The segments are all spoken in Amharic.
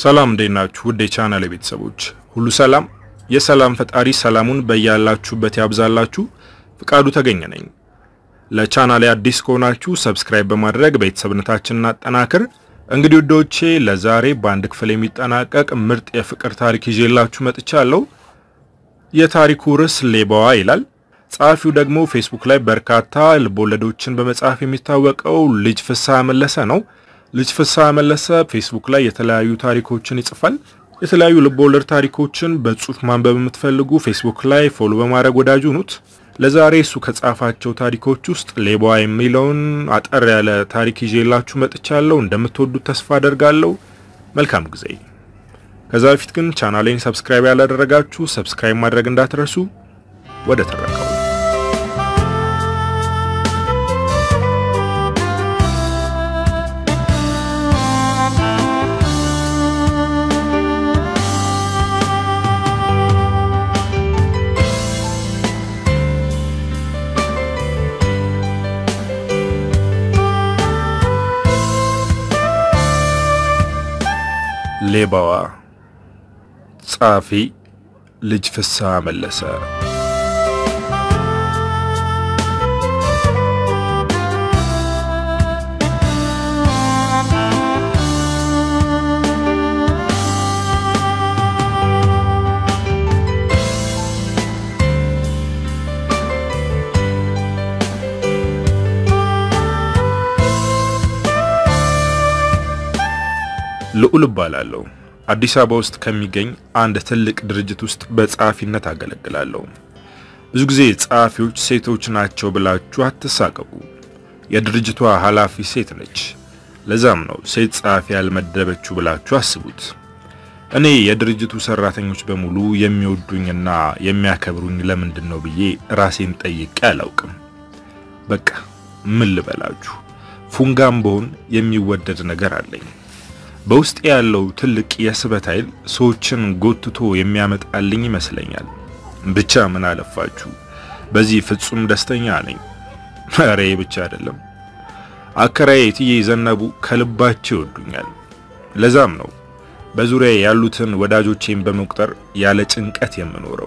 ሰላም እንዴት ናችሁ? ውድ የቻናል ቤተሰቦች ሁሉ ሰላም። የሰላም ፈጣሪ ሰላሙን በያላችሁበት ያብዛላችሁ። ፍቃዱ ተገኘ ነኝ። ለቻናሌ አዲስ ከሆናችሁ ሰብስክራይብ በማድረግ ቤተሰብነታችንን አጠናክር። እንግዲህ ውዶቼ ለዛሬ በአንድ ክፍል የሚጠናቀቅ ምርጥ የፍቅር ታሪክ ይዤላችሁ መጥቻለሁ። የታሪኩ ርዕስ ሌባዋ ይላል። ጸሐፊው ደግሞ ፌስቡክ ላይ በርካታ ልቦለዶችን በመጻፍ የሚታወቀው ልጅ ፍስሐ መለሰ ነው። ልጅ ፍስሐ መለሰ ፌስቡክ ላይ የተለያዩ ታሪኮችን ይጽፋል። የተለያዩ ልቦለድ ታሪኮችን በጽሁፍ ማንበብ የምትፈልጉ ፌስቡክ ላይ ፎሎ በማድረግ ወዳጁ ኑት። ለዛሬ እሱ ከጻፋቸው ታሪኮች ውስጥ ሌባዋ የሚለውን አጠር ያለ ታሪክ ይዤላችሁ መጥቻለሁ። እንደምትወዱት ተስፋ አደርጋለሁ። መልካም ጊዜ። ከዛ በፊት ግን ቻናሌን ሰብስክራይብ ያላደረጋችሁ ሰብስክራይብ ማድረግ እንዳትረሱ። ወደ ተረካው ሌባዋ ጸሐፊ ልጅ ፍስሐ መለሰ። ልዑል እባላለሁ። አዲስ አበባ ውስጥ ከሚገኝ አንድ ትልቅ ድርጅት ውስጥ በጸሐፊነት አገለግላለሁ። ብዙ ጊዜ ጸሐፊዎች ሴቶች ናቸው ብላችሁ አትሳቀቁ። የድርጅቷ ኃላፊ ሴት ነች። ለዛም ነው ሴት ጸሐፊ ያልመደበችው ብላችሁ አስቡት። እኔ የድርጅቱ ሰራተኞች በሙሉ የሚወዱኝና የሚያከብሩኝ ለምንድን ነው ብዬ ራሴን ጠይቄ አላውቅም። በቃ ምን ልበላችሁ፣ ፉንጋም በሆን የሚወደድ ነገር አለኝ። በውስጥ ያለው ትልቅ የስበት ኃይል ሰዎችን ጎትቶ የሚያመጣልኝ ይመስለኛል። ብቻ ምን አለፋችሁ በዚህ ፍጹም ደስተኛ ነኝ። ኧረ ብቻ አይደለም፣ አከራዬ እትዬ ዘነቡ ከልባቸው ይወዱኛል። ለዛም ነው በዙሪያ ያሉትን ወዳጆቼን በመቁጠር ያለ ጭንቀት የምኖረው።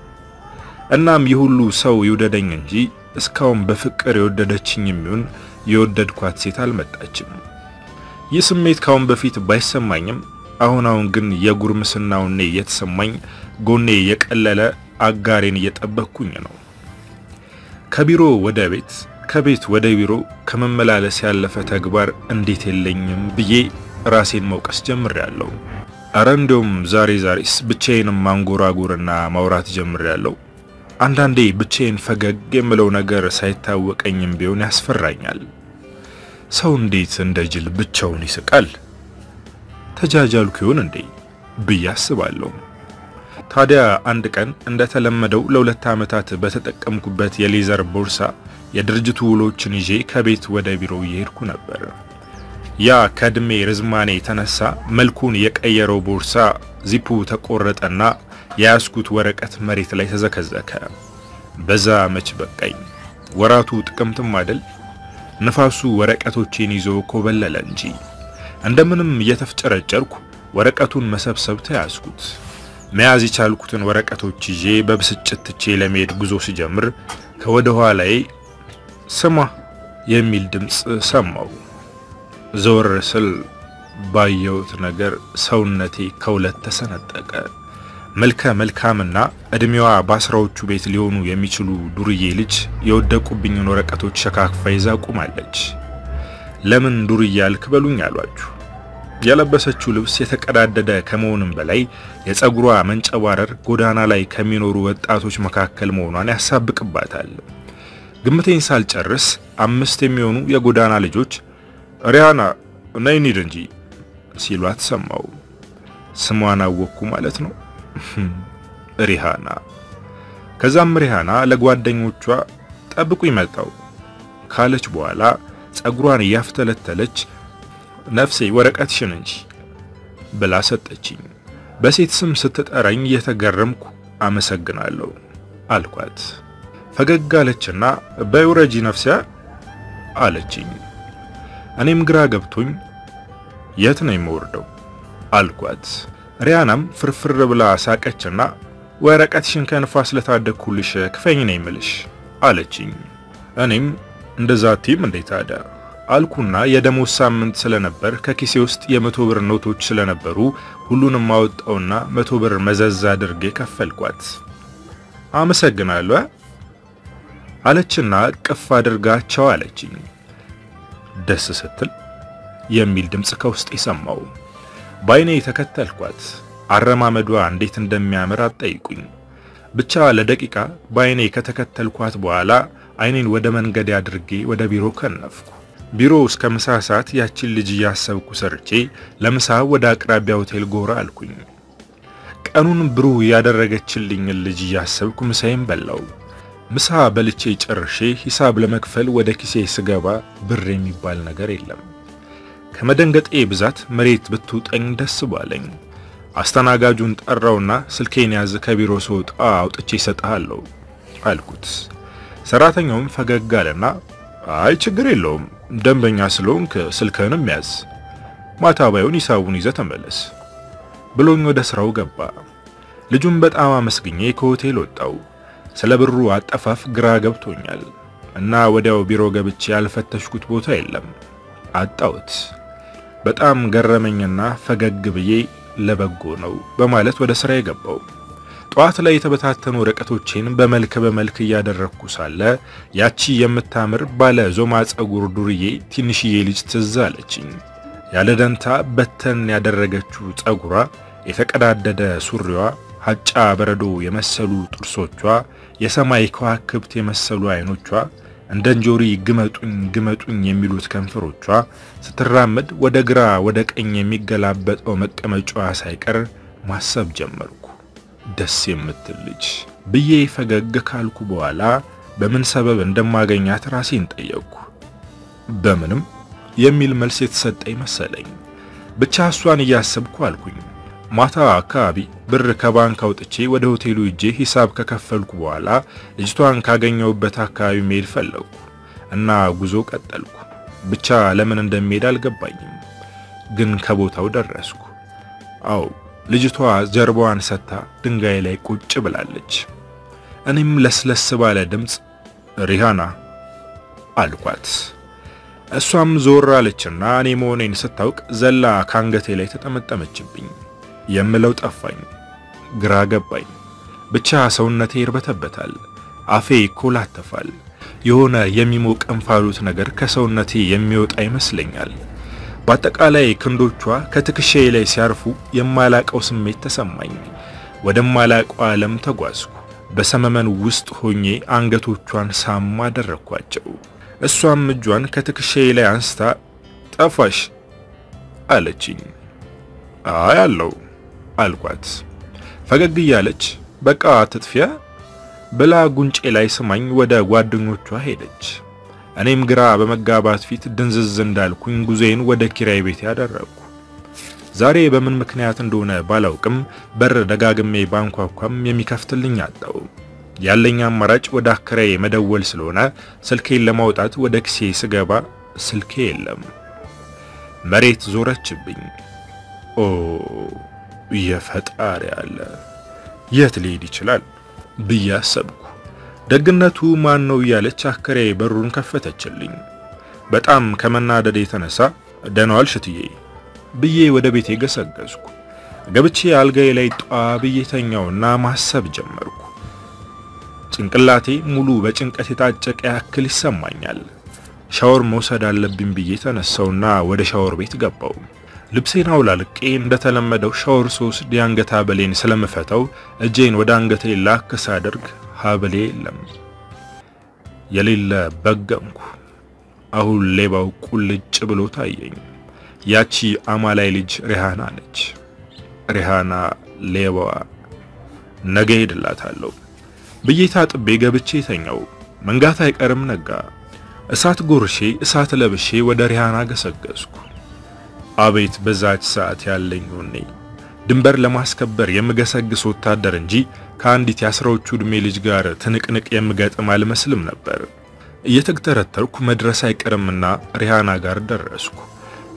እናም ይህ ሁሉ ሰው ይውደደኝ እንጂ እስካሁን በፍቅር የወደደችኝ የሚሆን የወደድኳት ሴት አልመጣችም። ይህ ስሜት ካሁን በፊት ባይሰማኝም አሁን አሁን ግን የጉርምስናው እኔ እየተሰማኝ ጎኔ የቀለለ አጋሬን እየጠበቅኩኝ ነው። ከቢሮ ወደ ቤት፣ ከቤት ወደ ቢሮ ከመመላለስ ያለፈ ተግባር እንዴት የለኝም ብዬ ራሴን መውቀስ ጀምሬያለሁ። አረ እንዲያውም ዛሬ ዛሬስ ብቻዬንም ማንጎራጎርና ማውራት ጀምሬያለሁ። አንዳንዴ ብቻዬን ፈገግ የምለው ነገር ሳይታወቀኝም ቢሆን ያስፈራኛል። ሰው እንዴት እንደ ጅል ብቻውን ይስቃል? ተጃጃልኩ ይሆን እንዴ ብዬ አስባለሁ። ታዲያ አንድ ቀን እንደተለመደው ለሁለት ዓመታት በተጠቀምኩበት የሌዘር ቦርሳ የድርጅቱ ውሎችን ይዤ ከቤት ወደ ቢሮ እየሄድኩ ነበር። ያ ከእድሜ ርዝማኔ የተነሳ መልኩን የቀየረው ቦርሳ ዚፑ ተቆረጠና የያዝኩት ወረቀት መሬት ላይ ተዘከዘከ። በዛ መች በቃኝ። ወራቱ ጥቅምትም አይደል? ንፋሱ ወረቀቶቼን ይዞ ኮበለለ እንጂ እንደምንም እየተፍጨረጨርኩ ወረቀቱን መሰብሰብ ተያዝኩት። መያዝ የቻልኩትን ወረቀቶች ይዤ በብስጭት ትቼ ለመሄድ ጉዞ ሲጀምር ከወደ ኋላዬ ስማ የሚል ድምፅ ሰማው። ዘወር ስል ባየሁት ነገር ሰውነቴ ከሁለት ተሰነጠቀ። መልከ መልካምና እድሜዋ በአስራዎቹ ቤት ሊሆኑ የሚችሉ ዱርዬ ልጅ የወደቁብኝን ወረቀቶች ሸካክፋ ይዛ ቁማለች። ለምን ዱርዬ አልክ በሉኝ አሏችሁ። የለበሰችው ልብስ የተቀዳደደ ከመሆንም በላይ የፀጉሯ መንጨባረር ጎዳና ላይ ከሚኖሩ ወጣቶች መካከል መሆኗን ያሳብቅባታል። ግምቴን ሳልጨርስ አምስት የሚሆኑ የጎዳና ልጆች ሪያና ነይ እንሂድ እንጂ ሲሏት ሰማው። ስሟን አወቅኩ ማለት ነው። ሪሃና። ከዛም ሪሃና ለጓደኞቿ ጠብቁ ይመጣው ካለች በኋላ ጸጉሯን እያፍተለተለች ነፍሴ ወረቀትሽን እንጂ ብላ ሰጠችኝ። በሴት ስም ስትጠራኝ እየተገረምኩ አመሰግናለሁ አልኳት። ፈገግ አለችና በውረጂ ነፍሲያ አለችኝ። እኔም ግራ ገብቶኝ የት ነው የምወርደው አልኳት። ሪያናም ፍርፍር ብላ ሳቀችና ወረቀትሽን ከንፋስ ለታደግኩልሽ ክፈኝ ነው የምልሽ አለችኝ። እኔም እንደዛ ቲም እንዴት ታዲያ አልኩና የደሞዝ ሳምንት ስለነበር ከኪሴ ውስጥ የመቶ ብር ኖቶች ስለነበሩ ሁሉንም አወጣውና መቶ ብር መዘዝ አድርጌ ከፈልኳት። አመሰግናለሁ አለችና ቅፍ አድርጋቸው አለችኝ። ደስ ስትል የሚል ድምፅ ከውስጥ የሰማው ባይኔ ተከተልኳት። አረማመዷ እንዴት እንደሚያምር አትጠይቁኝ። ብቻ ለደቂቃ ባይኔ ከተከተልኳት በኋላ አይኔን ወደ መንገድ አድርጌ ወደ ቢሮ ከነፍኩ። ቢሮ እስከ ምሳ ሰዓት ያችን ልጅ እያሰብኩ ሰርቼ ለምሳ ወደ አቅራቢያ ሆቴል ጎራ አልኩኝ። ቀኑን ብሩህ ያደረገችልኝን ልጅ እያሰብኩ ምሳዬን በላው። ምሳ በልቼ ጨርሼ ሂሳብ ለመክፈል ወደ ኪሴ ስገባ ብር የሚባል ነገር የለም። ከመደንገጤ ብዛት መሬት ብትውጠኝ ደስ ባለኝ። አስተናጋጁን ጠራውና ስልኬን ያዝ፣ ከቢሮ ስወጣ አውጥቼ እሰጥሃለሁ አልኩት። ሰራተኛውም ፈገግ አለና አይ ችግር የለውም ደንበኛ ስለሆንክ ስልክህንም ያዝ፣ ማታ ባይሆን ሂሳቡን ይዘህ ተመለስ ብሎኝ ወደ ስራው ገባ። ልጁን በጣም አመስግኜ ከሆቴል ወጣው። ስለ ብሩ አጠፋፍ ግራ ገብቶኛል እና ወዲያው ቢሮ ገብቼ ያልፈተሽኩት ቦታ የለም፣ አጣሁት። በጣም ገረመኝና ፈገግ ብዬ ለበጎ ነው በማለት ወደ ስራ የገባው። ጠዋት ላይ የተበታተኑ ወረቀቶቼን በመልክ በመልክ እያደረግኩ ሳለ ያቺ የምታምር ባለ ዞማ ጸጉር ዱርዬ ትንሽዬ ልጅ ትዝ አለችኝ። ያለ ደንታ በተን ያደረገችው ጸጉሯ፣ የተቀዳደደ ሱሪዋ፣ ሀጫ በረዶ የመሰሉ ጥርሶቿ፣ የሰማይ ከዋክብት የመሰሉ አይኖቿ፣ እንደ እንጆሪ ግመጡኝ ግመጡኝ የሚሉት ከንፈሮቿ፣ ስትራመድ ወደ ግራ ወደ ቀኝ የሚገላበጠው መቀመጫዋ ሳይቀር ማሰብ ጀመርኩ። ደስ የምትል ልጅ ብዬ ፈገግ ካልኩ በኋላ በምን ሰበብ እንደማገኛት ራሴን ጠየቅኩ። በምንም የሚል መልስ የተሰጠኝ መሰለኝ። ብቻ እሷን እያሰብኩ አልኩኝ። ማታ አካባቢ ብር ከባንክ አውጥቼ ወደ ሆቴሉ እጄ ሂሳብ ከከፈልኩ በኋላ ልጅቷን ካገኘሁበት አካባቢ መሄድ ፈለግኩ እና ጉዞ ቀጠልኩ። ብቻ ለምን እንደሚሄድ አልገባኝም፣ ግን ከቦታው ደረስኩ። አዎ ልጅቷ ጀርባዋን ሰጥታ ድንጋይ ላይ ቁጭ ብላለች። እኔም ለስለስ ባለ ድምፅ ሪሃና አልኳት። እሷም ዞር አለችና እኔ መሆኔን ስታውቅ ዘላ ካንገቴ ላይ ተጠመጠመችብኝ። የምለው ጠፋኝ፣ ግራ ገባኝ። ብቻ ሰውነቴ ይርበተበታል፣ አፌ ይኮላተፋል። የሆነ የሚሞቅ እንፋሎት ነገር ከሰውነቴ የሚወጣ ይመስለኛል። በአጠቃላይ ክንዶቿ ከትከሻዬ ላይ ሲያርፉ የማላቀው ስሜት ተሰማኝ። ወደማላቀው ዓለም ተጓዝኩ። በሰመመን ውስጥ ሆኜ አንገቶቿን ሳም አደረኳቸው። እሷም እጇን ከትከሻዬ ላይ አንስታ ጠፋሽ አለችኝ። አይ አለው አልኳት። ፈገግ እያለች በቃ ትጥፊያ ብላ ጉንጬ ላይ ስማኝ ወደ ጓደኞቿ ሄደች። እኔም ግራ በመጋባት ፊት ድንዝዝ እንዳልኩኝ ጉዜን ወደ ኪራይ ቤት ያደረግኩ። ዛሬ በምን ምክንያት እንደሆነ ባላውቅም በር ደጋግሜ ባንኳኳም የሚከፍትልኝ አጣው። ያለኝ አማራጭ ወደ አከራዬ መደወል ስለሆነ ስልኬን ለማውጣት ወደ ኪሴ ስገባ ስልኬ የለም። መሬት ዞረችብኝ። ኦ የፈጣሪ አለ የት ሊሄድ ይችላል ብዬ አሰብኩ። ደግነቱ ማን ነው እያለች አከራዬ በሩን ከፈተችልኝ። በጣም ከመናደድ የተነሳ ደህና ዋልሽ እትዬ ብዬ ወደ ቤቴ ገሰገስኩ። ገብቼ አልጋዬ ላይ ጧ ብዬ ተኛውና ማሰብ ጀመርኩ። ጭንቅላቴ ሙሉ በጭንቀት የታጨቀ ያክል ይሰማኛል። ሻወር መውሰድ አለብኝ ብዬ ተነሳውና ወደ ሻወር ቤት ገባው። ልብሴን አውላልቄ እንደተለመደው ሻወር ስወስድ የአንገት ሐብሌን ስለምፈታው እጄን ወደ አንገቴ ላክ ሳደርግ ሐብሌ የለም። የሌለ በገምኩ። አሁን ሌባው ቁልጭ ብሎ ታየኝ። ያቺ አማላይ ልጅ ሪሃና ነች። ሪሃና ሌባዋ። ነገ ሄድላታለሁ ብዬ ታጥቤ ገብቼ ተኛው። መንጋት አይቀርም ነጋ። እሳት ጎርሼ እሳት ለብሼ ወደ ሪሃና ገሰገስኩ። አቤት በዛች ሰዓት ያለኝ ወኔ! ድንበር ለማስከበር የምገሰግስ ወታደር እንጂ ከአንዲት የአስራዎቹ ዕድሜ ልጅ ጋር ትንቅንቅ የምገጥም አልመስልም ነበር። እየተግተረተርኩ መድረስ አይቀርምና ሪሃና ጋር ደረስኩ።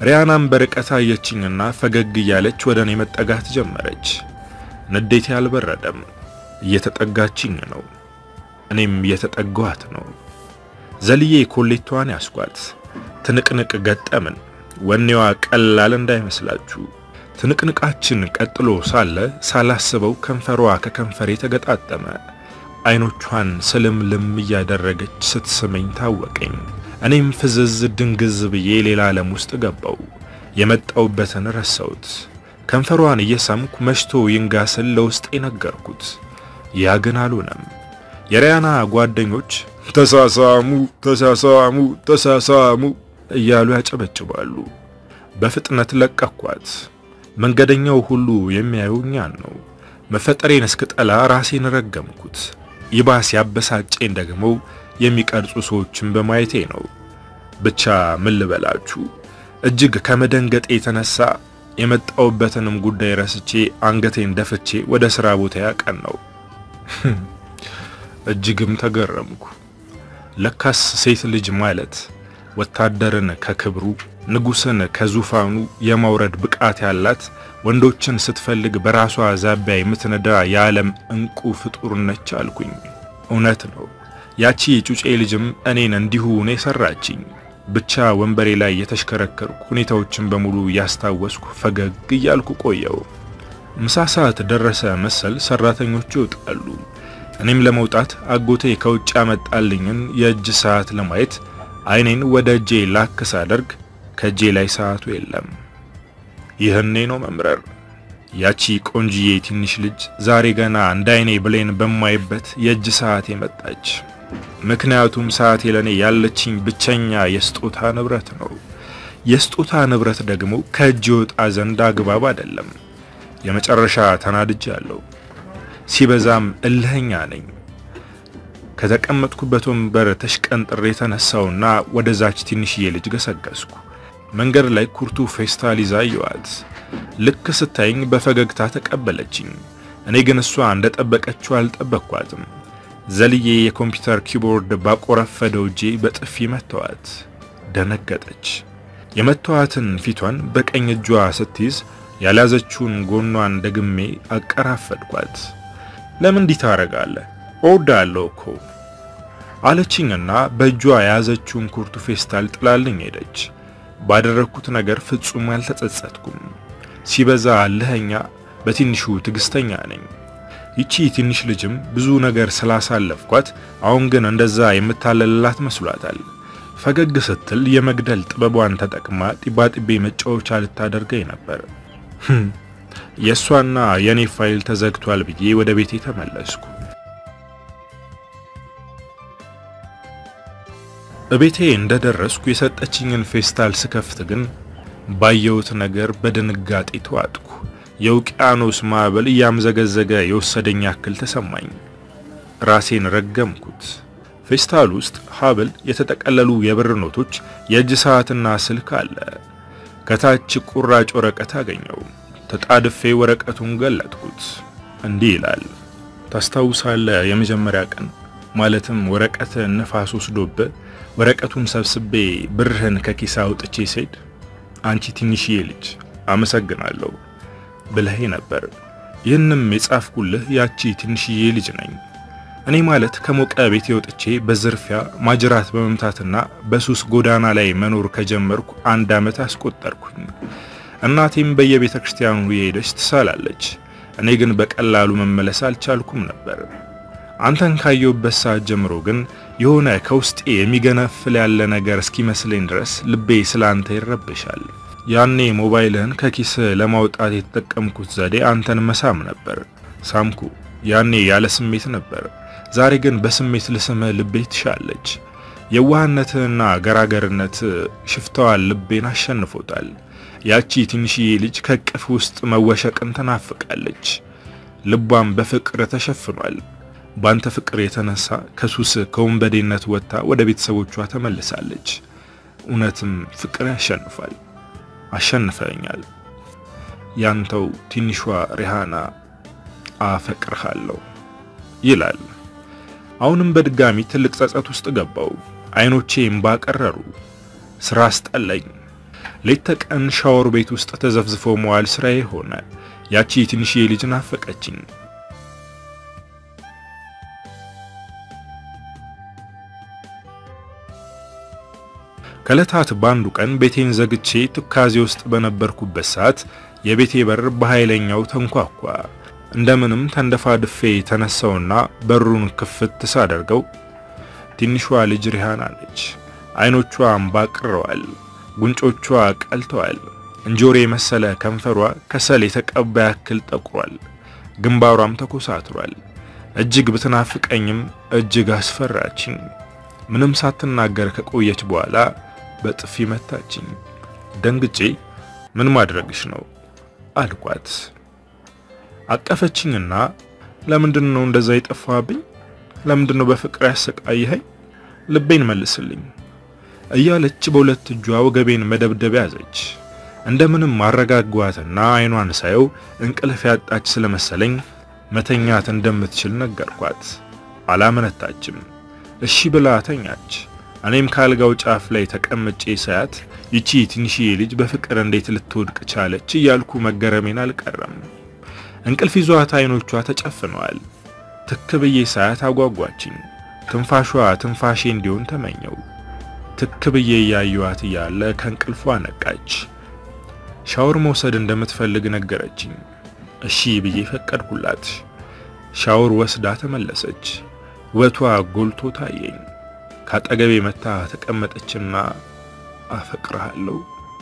ሪያናም በርቀት አየችኝና ፈገግ እያለች ወደ እኔ መጠጋት ጀመረች። ንዴቴ አልበረደም። እየተጠጋችኝ ነው። እኔም እየተጠጋኋት ነው። ዘልዬ ኮሌቷን ያስኳት። ትንቅንቅ ገጠምን። ወኔዋ ቀላል እንዳይመስላችሁ። ትንቅንቃችን ቀጥሎ ሳለ ሳላስበው ከንፈሯ ከከንፈሬ ተገጣጠመ። አይኖቿን ስልምልም እያደረገች ስትስመኝ ታወቀኝ። እኔም ፍዝዝ ድንግዝ ብዬ ሌላ ዓለም ውስጥ ገባው። የመጣውበትን ረሳሁት። ከንፈሯን እየሳምኩ መሽቶ ይንጋ ስል ለውስጤ ነገርኩት። ያ ግን አልሆነም። የሪያና ጓደኞች ተሳሳሙ፣ ተሳሳሙ፣ ተሳሳሙ እያሉ ያጨበጭባሉ። በፍጥነት ለቀኳት። መንገደኛው ሁሉ የሚያየው እኛን ነው። መፈጠሬን እስክጠላ ራሴን ረገምኩት። ይባስ ያበሳጨኝ ደግሞ የሚቀርጹ ሰዎችን በማየቴ ነው። ብቻ ምን ልበላችሁ፣ እጅግ ከመደንገጤ የተነሳ የመጣውበትንም ጉዳይ ረስቼ አንገቴን ደፍቼ ወደ ሥራ ቦታ ያቀናው። እጅግም ተገረምኩ። ለካስ ሴት ልጅ ማለት ወታደርን ከክብሩ ንጉሥን ከዙፋኑ የማውረድ ብቃት ያላት ወንዶችን ስትፈልግ በራሷ ዛቢያ የምትነዳ የዓለም እንቁ ፍጡር ነች አልኩኝ። እውነት ነው። ያቺ ጩጬ ልጅም እኔን እንዲሁ ነው የሰራችኝ። ብቻ ወንበሬ ላይ የተሽከረከርኩ ሁኔታዎችን በሙሉ ያስታወስኩ ፈገግ እያልኩ ቆየው። ምሳ ሰዓት ደረሰ መሰል ሰራተኞቹ ይወጣሉ። እኔም ለመውጣት አጎቴ ከውጭ ያመጣልኝን የእጅ ሰዓት ለማየት አይኔን ወደ እጄ ላክ ሳደርግ ከእጄ ላይ ሰዓቱ የለም። ይህኔ ነው መምረር። ያቺ ቆንጅዬ ትንሽ ልጅ ዛሬ ገና እንደ አይኔ ብሌን በማይበት የእጅ ሰዓት የመጣች። ምክንያቱም ሰዓቴ ለኔ ያለችኝ ብቸኛ የስጦታ ንብረት ነው። የስጦታ ንብረት ደግሞ ከእጅ ወጣ ዘንድ አግባብ አይደለም። የመጨረሻ ተናድጃለሁ። ሲበዛም እልህኛ ነኝ። ከተቀመጥኩበት ወንበር ተሽቀንጥሬ የተነሳውና ወደዛች ትንሽዬ ልጅ ገሰገስኩ። መንገድ ላይ ኩርቱ ፌስታል ይዛ አየኋት። ልክ ስታይኝ በፈገግታ ተቀበለችኝ። እኔ ግን እሷ እንደጠበቀችው አልጠበቅኳትም። ዘልዬ የኮምፒውተር ኪቦርድ ባቆረፈደው እጄ በጥፊ መተዋት። ደነገጠች። የመተዋትን ፊቷን በቀኝ እጇ ስትይዝ ያልያዘችውን ጎኗን ደግሜ አቀራፈድኳት። ለምን እንዲህ ታረጋለህ? እወዳለሁ እኮ አለችኝና በእጇ የያዘችውን ኩርቱ ፌስታል ጥላልኝ ሄደች። ባደረግኩት ነገር ፍጹም አልተጸጸትኩም። ሲበዛ እልህኛ፣ በትንሹ ትዕግስተኛ ነኝ። ይቺ ትንሽ ልጅም ብዙ ነገር ስላሳለፍኳት አሁን ግን እንደዛ የምታለልላት መስሏታል። ፈገግ ስትል የመግደል ጥበቧን ተጠቅማ ጢባጢቤ መጫወቻ ልታደርገኝ ነበር። የእሷና የኔ ፋይል ተዘግቷል ብዬ ወደ ቤቴ ተመለስኩ። እቤቴ እንደደረስኩ የሰጠችኝን ፌስታል ስከፍት ግን ባየሁት ነገር በድንጋጤ ተዋጥኩ። የውቅያኖስ ማዕበል እያምዘገዘገ የወሰደኝ ያክል ተሰማኝ። ራሴን ረገምኩት። ፌስታል ውስጥ ሀብል፣ የተጠቀለሉ የብር ኖቶች፣ የእጅ ሰዓትና ስልክ አለ። ከታች ቁራጭ ወረቀት አገኘው። ተጣድፌ ወረቀቱን ገለጥኩት። እንዲህ ይላል። ታስታውሳለህ? የመጀመሪያ ቀን ማለትም ወረቀት ነፋስ ወስዶብህ ወረቀቱን ሰብስቤ ብርህን ከኪሳ አውጥቼ ስሄድ አንቺ ትንሽዬ ልጅ አመሰግናለሁ ብለህ ነበር። ይህንም የጻፍኩልህ ያቺ ትንሽዬ ልጅ ነኝ። እኔ ማለት ከሞቀ ቤቴ ወጥቼ በዝርፊያ ማጅራት በመምታትና በሱስ ጎዳና ላይ መኖር ከጀመርኩ አንድ ዓመት አስቆጠርኩኝ። እናቴም በየቤተ ክርስቲያኑ የሄደች ትሳላለች። እኔ ግን በቀላሉ መመለስ አልቻልኩም ነበር። አንተን ካየሁበት ሰዓት ጀምሮ ግን የሆነ ከውስጤ የሚገነፍል ያለ ነገር እስኪመስለኝ ድረስ ልቤ ስለ አንተ ይረብሻል። ያኔ ሞባይልህን ከኪስ ለማውጣት የተጠቀምኩት ዘዴ አንተን መሳም ነበር። ሳምኩ። ያኔ ያለ ስሜት ነበር። ዛሬ ግን በስሜት ልስምህ ልቤ ትሻለች። የዋህነትህና ገራገርነት ሽፍታዋን ልቤን አሸንፎታል። ያቺ ትንሽዬ ልጅ ከቅፍ ውስጥ መወሸቅን ትናፍቃለች። ልቧም በፍቅር ተሸፍኗል። ባንተ ፍቅር የተነሳ ከሱስ ከወንበዴነት ወጥታ ወደ ቤተሰቦቿ ተመልሳለች። እውነትም ፍቅር ያሸንፋል። አሸንፈኛል። ያንተው ትንሿ ሪሃና አፈቅርሃለሁ ይላል። አሁንም በድጋሚ ትልቅ ጸጸት ውስጥ ገባው። አይኖቼ እምባ ቀረሩ። ስራ አስጠላኝ። ሌት ተቀን ሻወር ቤት ውስጥ ተዘፍዝፎ መዋል ስራዬ ሆነ። ያቺ ትንሽዬ ልጅ ናፈቀችኝ። ከዕለታት በአንዱ ቀን ቤቴን ዘግቼ ትካዜ ውስጥ በነበርኩበት ሰዓት የቤቴ በር በኃይለኛው ተንኳኳ። እንደምንም ተንደፋድፌ ተነሳውና በሩን ክፍት ሳደርገው ትንሿ ልጅ ሪሃና ነች። አይኖቿ አንባቅረዋል፣ ጉንጮቿ ቀልተዋል። እንጆሪ የመሰለ ከንፈሯ ከሰል የተቀባ ያክል ጠቁሯል። ግንባሯም ተኮሳትሯል። እጅግ ብትናፍቀኝም እጅግ አስፈራችኝ። ምንም ሳትናገር ከቆየች በኋላ በጥፊ መታችኝ። ደንግጬ ምን ማድረግሽ ነው አልኳት። አቀፈችኝና ለምንድን ነው እንደዛ የጠፋብኝ? ለምንድን ነው በፍቅር ያሰቃይኸኝ? ልቤን መልስልኝ እያለች በሁለት እጇ ወገቤን መደብደብ ያዘች። እንደምንም አረጋጓትና አይኗን ሳየው እንቅልፍ ያጣች ስለመሰለኝ መተኛት እንደምትችል ነገርኳት። አላመነታችም። እሺ ብላ ተኛች። እኔም ካልጋው ጫፍ ላይ ተቀምጬ ሳያት ይቺ ትንሽዬ ልጅ በፍቅር እንዴት ልትወድቅ ቻለች እያልኩ መገረሜን አልቀረም። እንቅልፍ ይዟት አይኖቿ ተጨፍነዋል። ትክ ብዬ ሳያት አጓጓችኝ። ትንፋሿ ትንፋሼ እንዲሆን ተመኘው። ትክ ብዬ እያየዋት እያለ ከእንቅልፏ ነቃች። ሻወር መውሰድ እንደምትፈልግ ነገረችኝ። እሺ ብዬ ፈቀድኩላት። ሻወር ወስዳ ተመለሰች። ውበቷ ጎልቶ ታየኝ። ካጠገቤ መታ ተቀመጠችና አፈቅርሃለሁ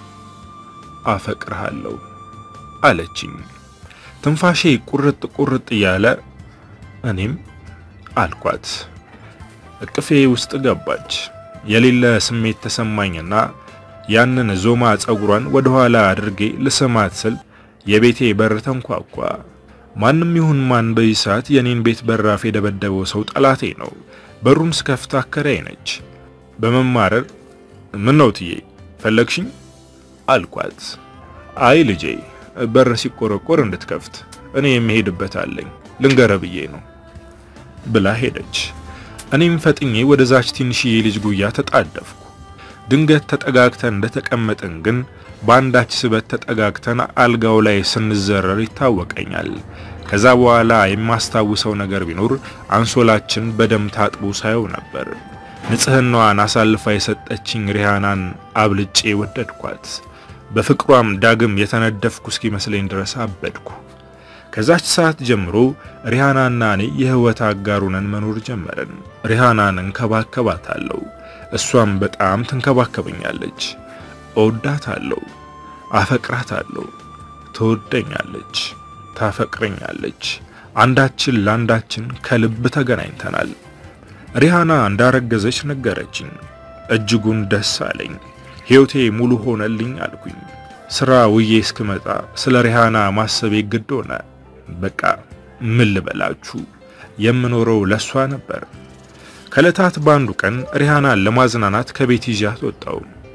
አፈቅርሃለሁ አለችኝ። ትንፋሼ ቁርጥ ቁርጥ እያለ እኔም አልኳት። እቅፌ ውስጥ ገባች። የሌለ ስሜት ተሰማኝና ያንን ዞማ ጸጉሯን ወደ ኋላ አድርጌ ልስማት ስል የቤቴ በር ተንኳኳ። ማንም ይሁን ማን በዚህ ሰዓት የኔን ቤት በራፍ የደበደበው ሰው ጠላቴ ነው። በሩን ስከፍት አከራዬ ነች። በመማረር ምን ነው ትዬ ፈለግሽኝ? አልኳት። አይ ልጄ በር ሲቆረቆር እንድትከፍት እኔ የሚሄድበት አለኝ ልንገረ ብዬ ነው ብላ ሄደች። እኔም ፈጥኜ ወደዛች ትንሽዬ ልጅ ጉያ ተጣደፍኩ። ድንገት ተጠጋግተን እንደተቀመጥን ግን በአንዳች ስበት ተጠጋግተን አልጋው ላይ ስንዘረር ይታወቀኛል። ከዛ በኋላ የማስታውሰው ነገር ቢኖር አንሶላችን በደም ታጥቦ ሳየው ነበር። ንጽህናዋን አሳልፋ የሰጠችኝ ሪሃናን አብልጬ ወደድኳት። በፍቅሯም ዳግም የተነደፍኩ እስኪመስለኝ ድረስ አበድኩ። ከዛች ሰዓት ጀምሮ ሪሃናና እኔ የህይወት አጋሩነን መኖር ጀመርን። ሪሃናን እንከባከባታለሁ፣ እሷም በጣም ትንከባከበኛለች። እወዳታለሁ፣ አፈቅራታለሁ፣ ትወደኛለች፣ ታፈቅረኛለች። አንዳችን ለአንዳችን ከልብ ተገናኝተናል። ሪሃና እንዳረገዘች ነገረችኝ። እጅጉን ደስ አለኝ። ሕይወቴ ሙሉ ሆነልኝ አልኩኝ። ስራ ውዬ እስክመጣ ስለ ሪሃና ማሰቤ ግድ ሆነ። በቃ ምን ልበላችሁ የምኖረው ለሷ ነበር። ከዕለታት በአንዱ ቀን ሪሃናን ለማዝናናት ከቤት ይዣት ወጣው።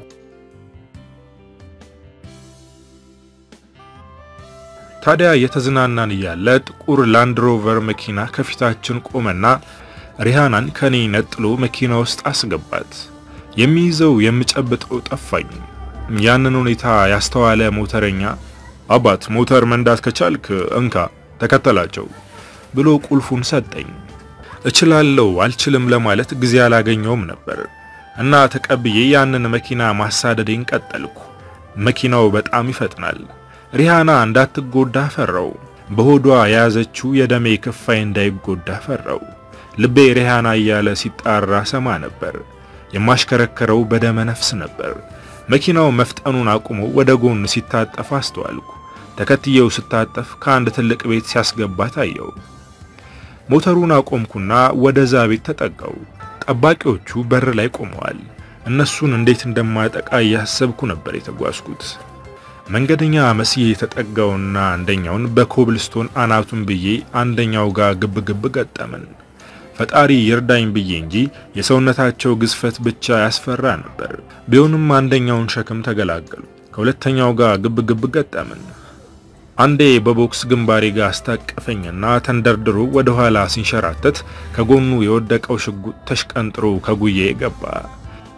ታዲያ የተዝናናን እያለ ጥቁር ላንድሮቨር መኪና ከፊታችን ቆመና ሪሃናን ከኔ ነጥሎ መኪና ውስጥ አስገባት። የሚይዘው የምጨብጠው ጠፋኝ። ያንን ሁኔታ ያስተዋለ ሞተረኛ አባት ሞተር መንዳት ከቻልክ እንካ ተከተላቸው ብሎ ቁልፉን ሰጠኝ። እችላለሁ አልችልም ለማለት ጊዜ አላገኘውም ነበር እና ተቀብዬ ያንን መኪና ማሳደዴን ቀጠልኩ። መኪናው በጣም ይፈጥናል። ሪሃና እንዳትጎዳ ፈራው። በሆዷ የያዘችው የደሜ ክፋይ እንዳይጎዳ ፈራው። ልቤ ሪሃና እያለ ሲጣራ ሰማ ነበር። የማሽከረከረው በደመ ነፍስ ነበር። መኪናው መፍጠኑን አቁሞ ወደ ጎን ሲታጠፍ አስተዋልኩ። ተከትየው ስታጠፍ ከአንድ ትልቅ ቤት ሲያስገባ ታየው። ሞተሩን አቆምኩና ወደዛ ቤት ተጠጋው። ጠባቂዎቹ በር ላይ ቆመዋል። እነሱን እንዴት እንደማጠቃ እያሰብኩ ነበር የተጓዝኩት። መንገደኛ መስዬ የተጠጋውና አንደኛውን በኮብልስቶን አናቱን ብዬ አንደኛው ጋር ግብ ግብ ገጠምን። ፈጣሪ ይርዳኝ ብዬ እንጂ የሰውነታቸው ግዝፈት ብቻ ያስፈራ ነበር። ቢሆንም አንደኛውን ሸክም ተገላገሉ። ከሁለተኛው ጋር ግብ ግብ ገጠምን። አንዴ በቦክስ ግንባሬ ጋር አስታቀፈኝና ተንደርድሮ ወደ ኋላ ሲንሸራተት ከጎኑ የወደቀው ሽጉጥ ተሽቀንጥሮ ከጉዬ ገባ።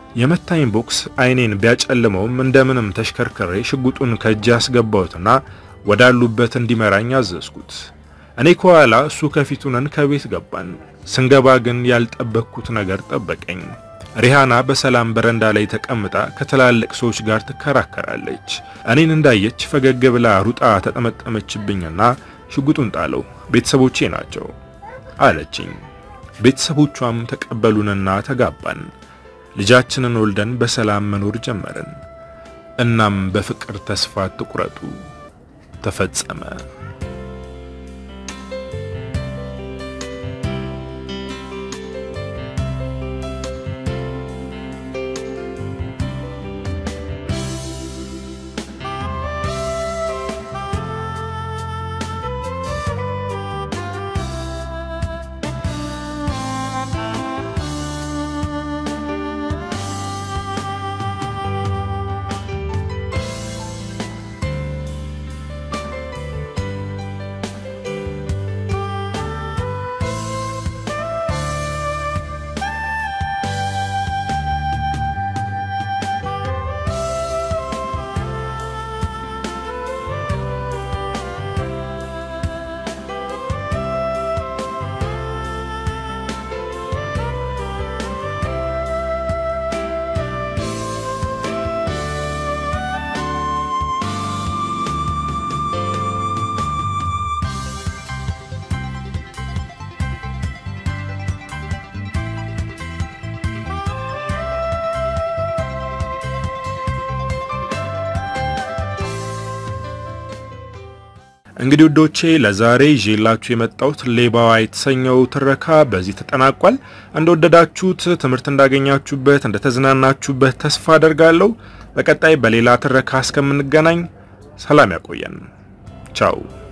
የመታኝ ቦክስ አይኔን ቢያጨልመውም እንደምንም ተሽከርክሬ ሽጉጡን ከእጅ ያስገባሁትና ወዳሉበት እንዲመራኝ አዘዝኩት። እኔ ከኋላ እሱ ከፊቱ ነን ከቤት ገባን። ስንገባ ግን ያልጠበቅኩት ነገር ጠበቀኝ። ሪሃና በሰላም በረንዳ ላይ ተቀምጣ ከትላልቅ ሰዎች ጋር ትከራከራለች። እኔን እንዳየች ፈገግ ብላ ሩጣ ተጠመጠመችብኝና ሽጉጡን ጣለው። ቤተሰቦቼ ናቸው አለችኝ። ቤተሰቦቿም ተቀበሉንና ተጋባን። ልጃችንን ወልደን በሰላም መኖር ጀመርን። እናም በፍቅር ተስፋ አትቁረጡ ተፈጸመ። እንግዲህ ውዶቼ ለዛሬ ይዤላችሁ የመጣሁት ሌባዋ የተሰኘው ትረካ በዚህ ተጠናቋል። እንደወደዳችሁት ትምህርት እንዳገኛችሁበት፣ እንደተዝናናችሁበት ተስፋ አደርጋለሁ። በቀጣይ በሌላ ትረካ እስከምንገናኝ ሰላም ያቆየን። ቻው